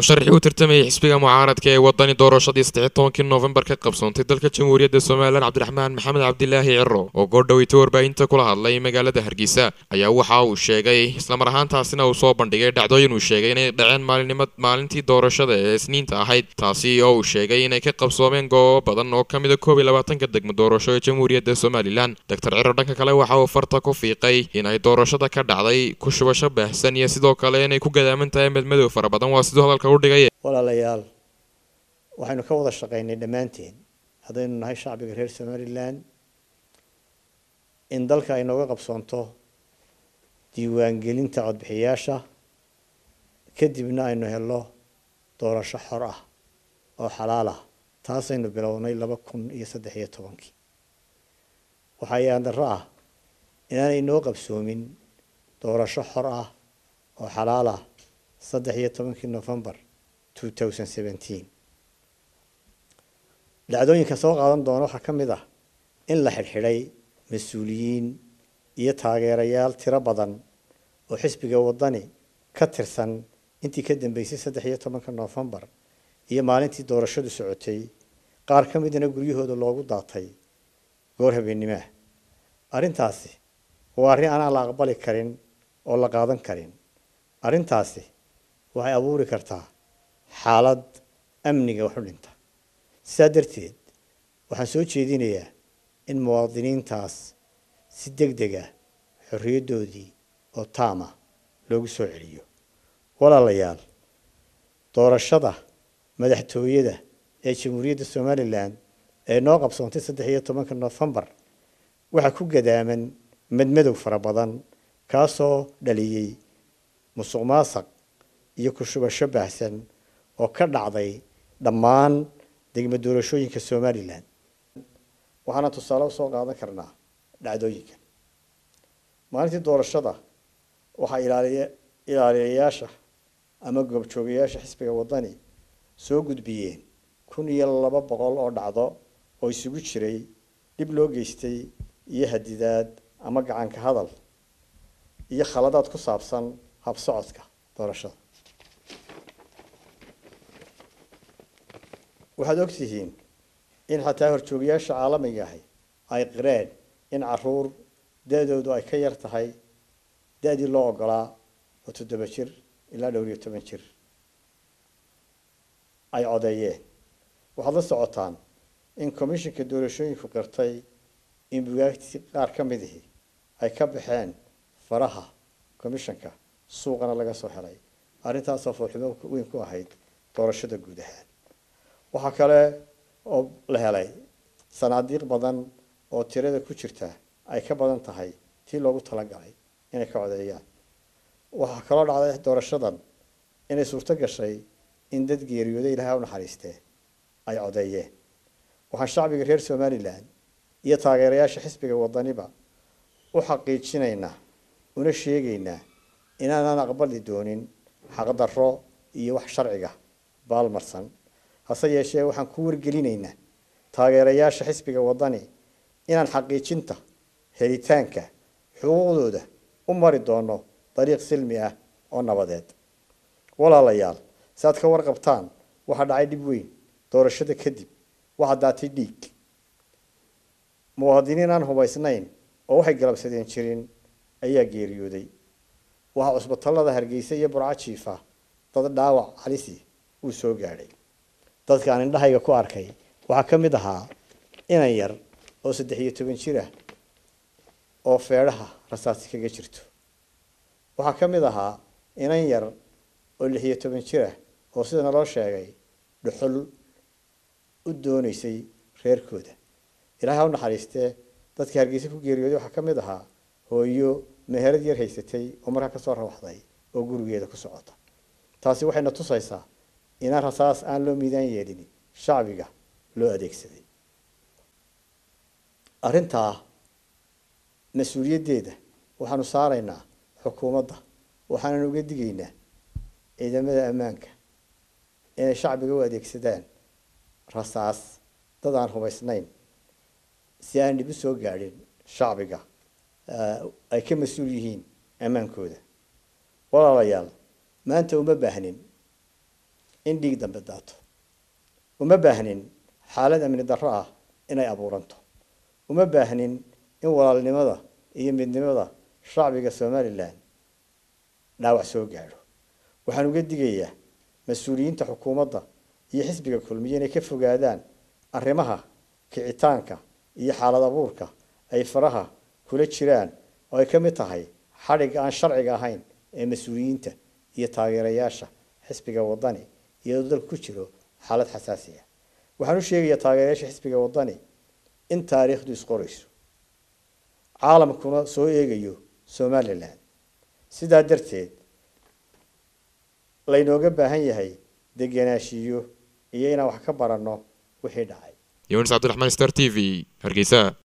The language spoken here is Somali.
musharaxii u tartamayay xisbiga mucaaradka ee wadani doorashadii saddex tobankii noofembar ka qabsoontay dalka jamhuuriyadda somalilan cabdiraxmaan maxamed cabdilaahi ciro oo goordhoweyta warbaahinta kula hadlay magaalada hargeysa ayaa waxa uu sheegay islamar ahaantaasina uu soo bandhigay dhacdooyin uu sheegay inay dhaceen maalinimo maalintii doorashada ee isniinta ahayd taasi oo uu sheegay inay ka qabsoomeen goobo badan oo ka mida koob iyo labaatanka degmo doorasho ee jamhuuriyadda somalilan doctor ciro dhanka kale waxa uu farta ku fiiqay inay doorashada ka dhacday ku shubasho baahsan iyo sidoo kale inay ku gadaaman tahay medmadow fara badan waa siduu hadalka u dhigay walaalayaal waxaynu ka wada shaqaynay dhammaanteen haddaynu nahay shacbiga reer somalilan in dalka ay nooga qabsoonto diiwaangelinta codbixiyaasha kadibna aynu helo doorasho xor ah oo xalaal ah taasaynu bilownay laba kun iyo saddex iyo tobankii waxaa yaandaro ah inaanay noo qabsoomin doorasho xor ah oo xalaal ah saddex iyo tobankii novembar two thousand seventeen dhacdooyinka soo qaadan doona waxaa ka mid ah in la xidhxidhay mas-uuliyiin iyo taageerayaal tiro badan oo xisbiga waddani ka tirsan intii ka dambeysay saddex iyo tobanka noofembar iyo maalintii doorashadu socotay qaar ka midna guryahooda loogu daatay goor habeennimaah arrintaasi waa arrin aanaan la aqbali karin oo la qaadan karin arrintaasi waxay abuuri kartaa xaalad amniga wax u dhinta sidaa darteed waxaan soo jeedinayaa in muwaadiniintaas si deg deg ah xorriyaddoodii oo taama loogu soo celiyo walaalayaal doorashada madaxtooyada ee jamhuuriyadda somalilan ee noo qabsoontay saddex iyo tobanka noofembar waxaa ku gadaaman madmadow fara badan kaasoo dhaliyey musuq maasaq iyo ku shubasho baahsan oo ka dhacday dhammaan degmo doorashooyinka somalilan waxaana tusaale usoo qaadan karnaa dhacdooyinkan maalintii doorashada waxaa ilaaliya ilaaliyayaasha ama goobjoogayaasha xisbiga waddani soo gudbiyeen kun iyo laba boqol oo dhacdo oo isugu jiray dhib loo geystay iyo hadidaad ama gacanka hadal iyo khaladaad ku saabsan habsocodka doorashada waxaad ogtihiin in xataa horjoogayaasha caalamiga ahi ay qireen in caruur da-doodu ay ka yar tahay da-dii loo ogolaa oo toddoba jir ilaa dhowr iyo toban jir ay codeeyeen waxaad la socotaan in commishinka doorashooyinku qirtay in bugaagtii qaar ka midihi ay ka baxeen faraha commishanka suuqana laga soo helay arrintaasoo foolxumo weyn ku ahayd doorashada guud ahaan waxaa kale oo la helay sanaadiiq badan oo tirada ku jirta ay ka badan tahay tii loogu talagalay inay ka codeeyaan waxaa kaloo dhacday doorashadan inay suurto gashay in dad geeriyooda ilaahay u naxariistee ay codeeyeen waxaan shacbiga reer somalilan iyo taageerayaasha xisbiga waddaniba u xaqiijinaynaa una sheegaynaa inaanaan aqbali doonin xaqdarro iyo wax sharciga baalmarsan hase yeeshee waxaan ku wargelinaynaa taageerayaasha xisbiga waddani inaan xaqiijinta helitaanka xuquuqdooda u mari doono dariiq silmi ah oo nabadeed walaalayaal si aad ka warqabtaan waxaa dhacay dhib weyn doorashada kadib waxaa daatay dhiig muwaadiniin aan hubaysnayn oo waxay galabsadeen jirin ayaa geeriyooday waxaa cusbatallada hargeysa iyo burco jiifa dad dhaawac halisi uu soo gaadhay dadka aan indhahayga ku arkay waxaa ka mid ahaa inan yar oo saddex iyo toban jir ah oo feedhaha rasaasi kaga jirto waxaa ka mid ahaa inan yar oo lix iyo toban jir ah oo sida naloo sheegay dhuxul u doonaysay reerkooda ilaahay ha u naxariistee dadkii hargeysa ku geeriyooday waxaa ka mid ahaa hooyo meherad yar haysatay oo markaa kasoo rawaxday oo gurigeeda ku socota taasi waxayna tusaysaa inaan rasaas aan loo miidaan yeelin shacbiga loo adeegsaday arrintaa mas-uuliyaddeeda waxaanu saaraynaa xukuumadda waxaanan uga digaynaa ciidamada ammaanka inay shacbiga u adeegsadaan rasaas dad aan hubaysnayn si aan dhib u soo gaadhin shacbiga ay ka mas-uul yihiin ammaankooda walaalayaal maanta uma baahnin in dhiig dambe daato uma baahnin xaalad amni darro ah inay abuuranto uma baahnin in walaalnimada iyo midnimada shacbiga somalilan dhaawac soo gaadho waxaan uga digayaa mas-uuliyiinta xukuumadda iyo xisbiga kulmiye inay ka fogaadaan arrimaha kicitaanka iyo xaalad abuurka ay faraha kula jiraan oo ay ka mid tahay xadhigga aan sharciga ahayn ee mas-uuliyiinta iyo taageerayaasha xisbiga wadani iyadoo dalku ku jiro xaalad xasaasi ah waxaan u sheegayaa taageerayaasha xisbiga wadani in taariikhdu isqorayso caalamkuna soo eegayo somalilan sidaa darteed laynooga baahan yahay degenaanshiyo iyo inaan wax ka baranno wixii dhacay yunis cabdiraxmaan star t v hargeysa